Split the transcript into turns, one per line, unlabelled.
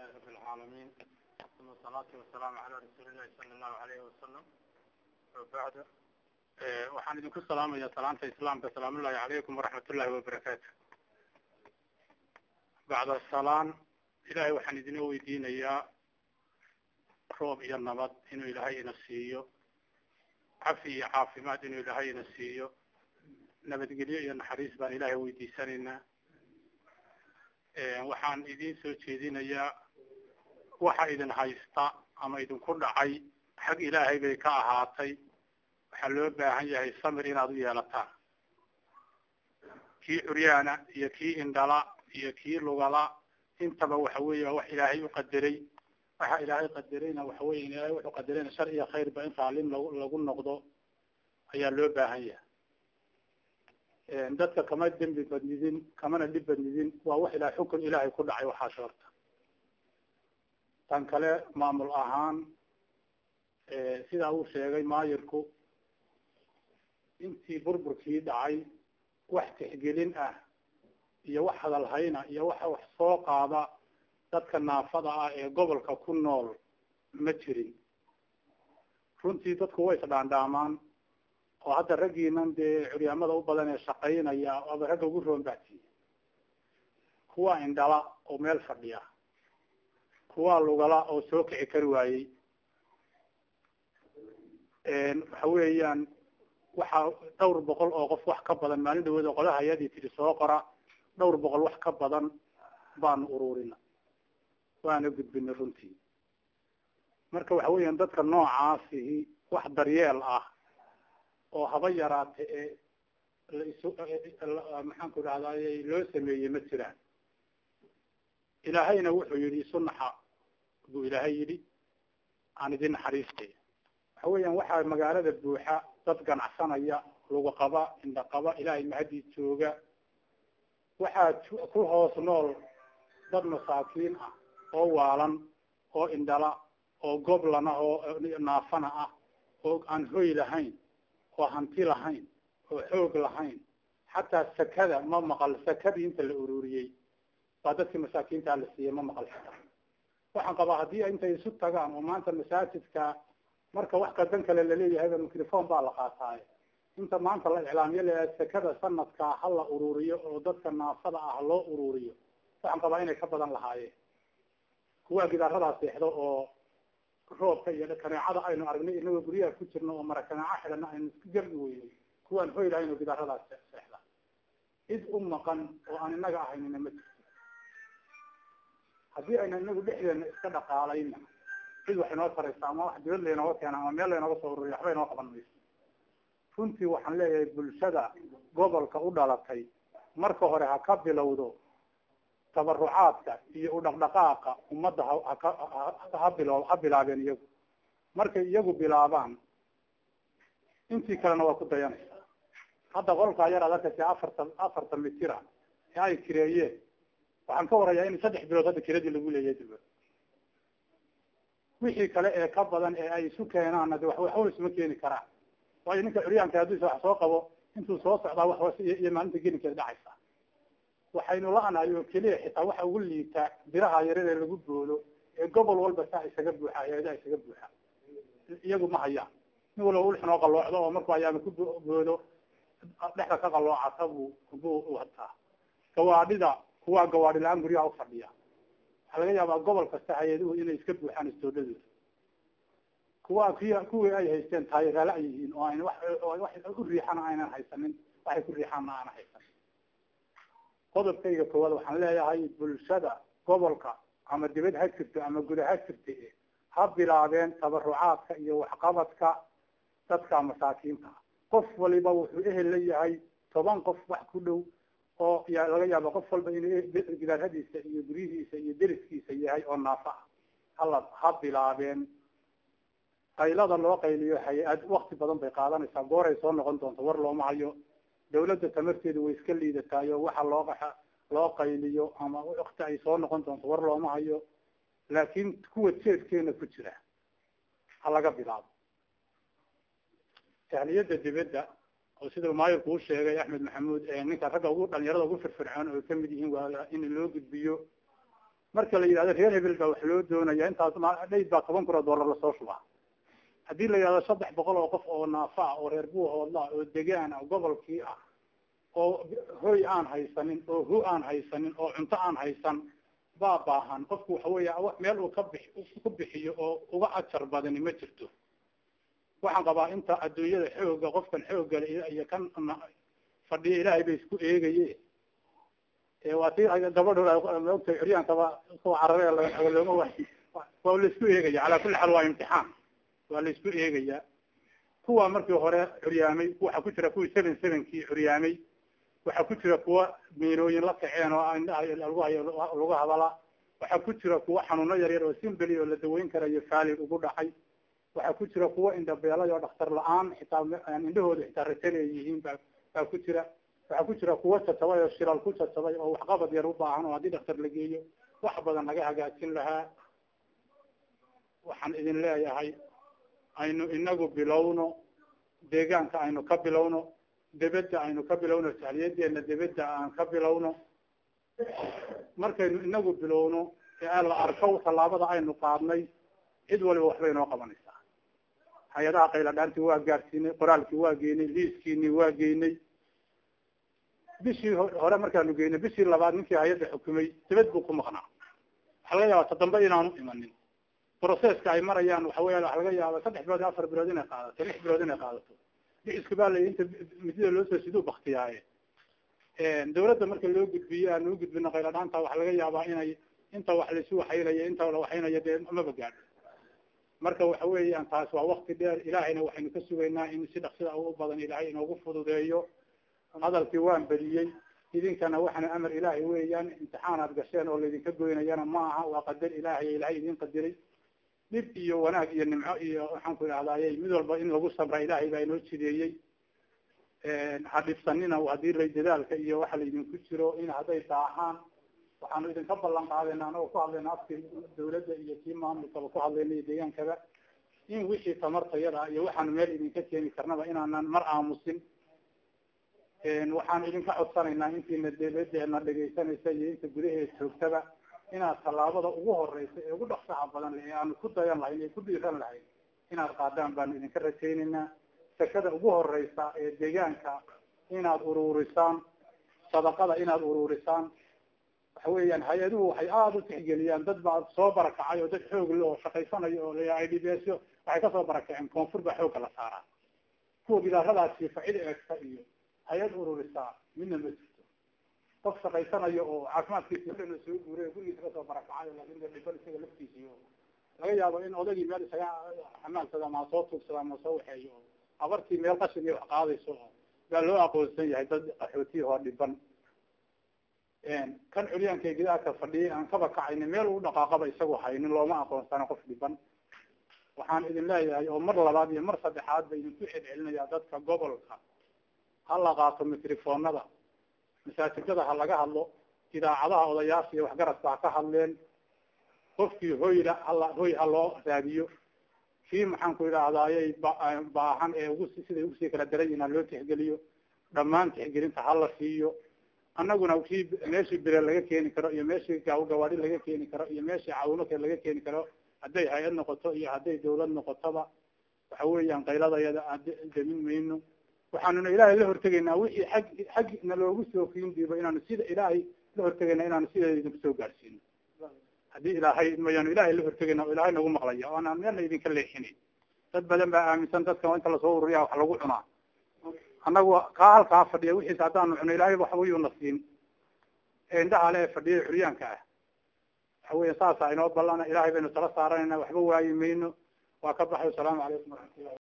رب العالمين ثم الصلاة والسلام على رسول الله صلى الله عليه وسلم وبعد waxaan idinku salaamaya salaanta islaamka salaamu ullahi calaykum waraxmat ullahi wabarakaatu bacda salaan ilahay waxaan idina weydiinayaa roob iyo nabad inuu ilaahay ina siiyo cafi iyo caafimaad inuu ilaahay ina siiyo nabadgelyo iyo naxariis baan ilaahay weydiisanaynaa waxaan idin soo jeedinayaa waxa idin haysta ama idinku dhacay xag ilaahay bay ka ahaatay waxaa loo baahan yahay samir inaad u yeelataan kii curyaana iyo kii indhala iyo kii lugala intaba waxa weeye wax ilaahay u qadaray waxa ilaahay qadarayna waxa weye ilaahay wuxuu qadarayna shar iyo khayrba in raalin lag lagu noqdo ayaa loo baahan yahay dadka kama dembi badnidin kamana dhib badnidin waa wax ilahay xukun ilaahay ku dhacay waxaas horta tan kale maamul ahaan sidaa uu sheegay maayirku intii burburkii dhacay wax tixgelin ah iyo wax hadalhayna iyo waxa wax soo qaada dadka naafada ah ee gobolka ku nool ma jirin runtii dadku way isdhaandhaamaan oo hadda raggiinan dee curyaamada u badan ee shaqaynaya aba ragga ugu roonbahtiye kuwa indhala oo meel fadhiya kuwa lugala oo soo kici kari waayey waxa weeyaan waxaa dhowr boqol oo qof wax ka badan maalin dhawood oo qolaha hay-adii tidhi soo qora dhowr boqol wax ka badan baanu ururina waana gudbinay runtii marka waxa weeyaan dadka noocaasihi wax daryeel ah oo haba yaraate ee laisu maxaan ku dhahday loo sameeyey ma jiraan ilaahayna wuxuu yidhi isu naxa buu ilaahay yidhi aan idin naxariiste waxa weeyaan waxaa magaalada buuxa dad ganacsanaya lagu qaba indha qaba ilaahay mahadii jooga waxaa ku hoos nool dad masaakiin ah oo waalan oo indhala oo goblana oo naafana ah oo aan hoy lahayn oo hanti lahayn oo xoog lahayn xataa sakada ma maqal sakadii inta la ururiyey baa dadkii masaakiintaa la siiyey ma maqal xitaa waxaan qabaa haddii intay isu tagaan oo maanta masaajidka marka wax qadan kale laleeyahayba microphone baa la qaataaye inta maanta la iclaamiyo leeyahay sakada sanadkaa ha la ururiyo oo dadka naafada ah loo ururiyo waxaan qabaa inay ka badan lahaayeen kuwaa gidaaradaa seexdo oo roobka iyo kaneecada aynu aragnay inagoo guryaha ku jirno oo mara kaneeco xidhana aynu isku gardi weynay kuwaan hoy lahayn oo gidaaradaa seexda cid u maqan oo aan inaga ahaynina ma jirto haddii ayna inagu dhexdeena iska dhaqaalayna cid wax inoo taraysa ama wax dibad laynooga keena ama meel laynooga soo ururiya waxba inoo qaban mayso runtii waxaan leeyahay bulshada gobolka u dhalatay marka hore ha ka bilowdo tabarucaadka iyo udhaqdhaqaaqa ummadda haka ha bilo ha bilaabeen iyagu markay iyagu bilaabaan intii kalena waa ku dayanaysa hadda qolkaa yar ad arkaysa afartan afartan mitira ee ay kireeyeen waxaan ka warayaa in saddex bilood hadda kiradii lagu leeyahay dibad wixii kale ee ka badan ee ay isu keenaanna de waxba isuma keeni karaan waayo ninka curyaanka haddiisa wax soo qabo intuu soo socdaa wax iyo maalinta gelinkeeda dhacaysa waxaynu la-nahay oo keliya xitaa waxa ugu liitaa biraha yarar ee lagu boodo ee gobol walba saa isaga buuxa hay-adaha isaga buuxa iyagu ma hayaan nin walba ulxinoo qaloocdo oo markuu ayaama ku boodo dhexda ka qaloocata buu buu wataa gawaadhida kuwaa gawaadhi la-aan guryaha ufadhiya waxaa laga yaabaa gobol kasta hay-aduhu inay iska buuxaan istoodhadooda kuwa ki kuwii ay haysteen taayiraala ay yihiin oo ayna wax wax u riixana aynan haysanin waxay ku riixaanna aana haysanin qodobkayga koowaad waxaan leeyahay bulshada gobolka ama dibad ha jirto ama guda ha jirta ha bilaabeen tabarucaadka iyo waxqabadka dadka masaakiinta qof waliba wuxuu ehel la yahay toban qof wax ku dhow oo ya laga yaaba qof walba inuu gidaaradiisa iyo guryihiisa iyo deriskiisa yahay oo naafa ah hala ha bilaabeen qaylada loo qayliyo hay-ad wakti badan bay qaadanaysaa gooray soo noqon doonto war looma hayo dawladda tamarteedu way iska liidataayo waxa loo loo qayliyo ama wakti ay soo noqon doonto war looma hayo laakin kuwa jeedkeena ku jira ha laga bilaabo tahliyada dibadda oo sida maayirku u sheegay axmed maxamuud ninka ragga ugu dhalinyarada ugu firfircoon oo kamid yihiin waa in loo gudbiyo marka la yidhahdo reer hebel baa wax loo doonaya intaas dhayd baa toban kun oo dollar lasoo shubaa haddii la yidhahdo saddex boqol oo qof oo naafa ah oo reer buuhoodla oo degaan ah gobolkii ah oo hoy aan haysanin oo hu aan haysanin oo cunto aan haysan baa baahan qofku waxa weya meel uu ka bix ku bixiyo oo uga ajar badani ma jirto waxaan qabaa inta adduunyada xooga qofkan xooggale iyo kan fadhiya ilaahay bay isku eegaye waa ti gabadho maogta curyaankaba kuwa carare looma wa waa laisku eegaya calaa kulli xaal waa imtixaan waa la isku eegaya kuwa markii hore curyaamay waxaa ku jira kuwii seven sevenkii curyaamay waxaa ku jira kuwa miinooyin la kaceen oo indhaha lagu hayo lagu hadala waxaa ku jira kuwa xanuuno yaryar oo simbeli oo la daweyn karayo faalig ugu dhacay waxaa ku jira kuwa indhabeelay oo dhakhtar la-aan xitaa indhahooda xitaa rataleeyihiin baa baa ku jira waxaa ku jira kuwa jajabay oo shilal ku jajabay oo waxqabad yar u baahan oo haddii dhakhtar la geeyo wax badan naga hagaajin lahaa waxaan idin leeyahay aynu inagu bilowno deegaanka aynu ka bilowno debedda aynu ka bilowno jahliyadeena debedda aan ka bilowno markaynu inagu bilowno ee la arko tallaabada aynu qaadnay cid waliba waxbay inoo qabanaysaa hay-adaha qayladhaantii waa gaadhsiinay qoraalkii waa geynay liiskiinii waa geynay bishii hore markaanu geynay bishii labaad ninkii hay-adda xukumay dibad buu ku maqnaa waxaa laga yaaba todambe inaanu imanin processka ay marayaan waxa weya waxa laga yaaba saddex bilood iyo afar bilood inay qaadato lix bilood inay qaadato dhicisku baa la inta midida loosoo siduu baktiyaaye dawladda marka loo gudbiyo aan u gudbino qayladhaanta waxaa laga yaabaa inay inta wax laisu waxaynayo inta la waxaynayo dee maba gaadho marka waxa weeyaan taas waa wakti dheer ilaahayna waxaynu ka sugaynaa in si dhaksida u badan ilaahay inoogu fududeeyo hadalkii waan bediyey idinkana waxana amar ilaahay weeyaan imtixaanaad gasheen oo laydinka goynayana ma aha waa qadar ilaahay ilaahay idin qadiray dhib iyo wanaag iyo nimco iyo waxaan ku idhahdaaye mid walba in lagu sabra ilaahay baa inoo jideeyey ha dhibsanina hadii lay dadaalka iyo waxa laydinku jiro in hadday daahaan waxaanu idinka ballan qaadayna anagoo ku hadlayna afkii dawladda iyo kii maamulkaba ku hadlayna iyo deegaankaba in wixii tamartayada iyo waxaanu meel idinka keeni karnaba inaanan mar aamusin waxaan idinka codsanaynaa intiina dawladeena dhegaysanaysa iyo inta gudaheeda joogtaba inaad tallaabada ugu horeysa ee ugu dhaksaha badan le ee aanu ku dayan lahayn ee ku dhiiran lahayn inaad qaadaan baanu idinka rajaynaynaa sakada ugu horeysa ee deegaanka inaad uruurisaan sadaqada inaad uruurisaan waxa weeyaan hay-aduhu waxay aada u tixgeliyaan dad baa soo barakacay oo dad xoog le oo shaqaysanayo oo la i d b s waxay kasoo barakaceen koonfur baa xoogga la saaraa kuwa gidaaradaasi facida eegta iyo hay-ad ururisaa midna ma jirto qof shaqaysanayo oo caafimaadkiisi dhan soo guuray gurigiisa kasoo barakacay laakin de dhiban isaga laftiisiyo laga yaabo in odagii meel isaga xamaalsada ama soo tuugsada ama soo waxeeyo abartii meel qashin iyo wax qaadayso baa loo aqoonsan yahay dad qaxootiya oo dhiban kan curyaanka gidaarka fadhiyay aan kaba kacayni meel u dhaqaaqaba isagoo haynin looma aqoonsana qof dhiban waxaan idin leeyahay oo mar labaad iyo mar saddexaad ba idinku celcelinayaa dadka gobolka ha la qaato mitrifoonada masaajidada ha laga hadlo idaacadaha odayaasha iyo waxgaradka ha ka hadleen qofkii hoyla hala hoy ha loo raadiyo kii maxaan ku idhaahdayay baahan ee ugu siday ugusii kala daran yihin ha loo tixgeliyo dhammaan tixgelinta hala siiyo annaguna kii meeshii bire laga keeni karo iyo meeshii gawaadi laga keeni karo iyo meeshii caawimo kale laga keeni karo hadday hay-ad noqoto iyo hadday dawlad noqotoba waxa weeyaan qayladayada aan damin mayno waxaanuna ilaahay la hortegaynaa wixii xag xag na loogu soo kiindiibo inaanu sida ilaahay la hortegayna inaanu sideeda idinku soo gaadhsiino haddii ilaahay mayaanu ilaahay la hortegayna oo ilaahay nagu maqlaya o anaan meelna idinka leexinin dad badan baa aaminsan dadka inta lasoo ururiya wax lagu cunaa annagu kaa halkaa fadhiya wixiisa haddaanu cuno ilaahay waxbayuuna siin ee indhaha le ee fadhiya curyaanka ah waxa weya saasa inoo ballana ilahay baynu tala saaranayna waxba waayi mayno waa ka baxay wasalaamu calaykum waraxmatullahi